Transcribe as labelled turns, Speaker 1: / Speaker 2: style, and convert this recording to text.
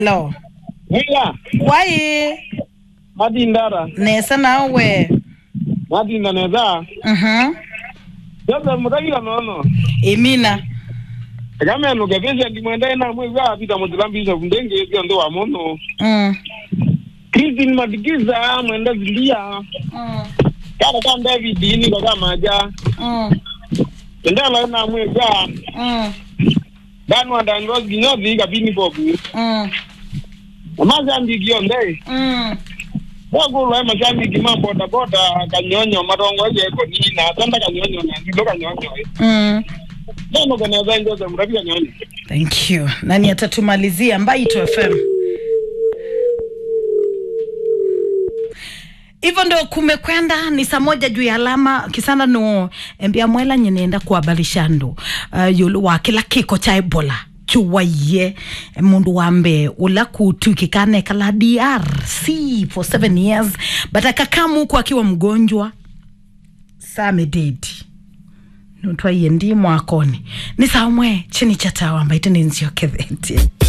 Speaker 1: Hello.
Speaker 2: Mwiga,
Speaker 1: Wai
Speaker 2: mati ndara,
Speaker 1: nesa nawe.
Speaker 2: mati ndaneza.
Speaker 1: Mhm.
Speaker 2: Sasa mtakila nono.
Speaker 1: Imina.
Speaker 2: Kama no gavesha ndimwenda na mwiga apita mutulambisa kundenge yetu ndo wa mono.
Speaker 1: Mm.
Speaker 2: Christine madikiza mwenda zilia.
Speaker 1: Mm.
Speaker 2: Kana kama David ni kwa kama aja.
Speaker 1: Mm.
Speaker 2: Ndio la na mwiga.
Speaker 1: Mm.
Speaker 2: Danu anda ndo ginyozi kabini bobu.
Speaker 1: Mm.
Speaker 2: Amaza ndigio ndai.
Speaker 1: Mm.
Speaker 2: Wago la mashabiki mambo boda boda kanyonyo marongo ye ko ni na tanda kanyonyo na ndio kanyonyo.
Speaker 1: Mm.
Speaker 2: Ndio kanaweza ndio za mrabi kanyonyo.
Speaker 1: Thank you. Nani atatumalizia Mbaito FM? hivyo ndo kumekwenda ni saa moja juu ya alama kisana no embia mwela nyenenda kuhabarisha ndu uh, yulu wa kila kiko cha ebola chuwaiye mundu wambe ula kutwikikane kala drc for seven years but akakamu huku akiwa mgonjwa samededi nutwaiye ndi mwakoni ni samwe chini cha tawa mbaite nenzio ketheti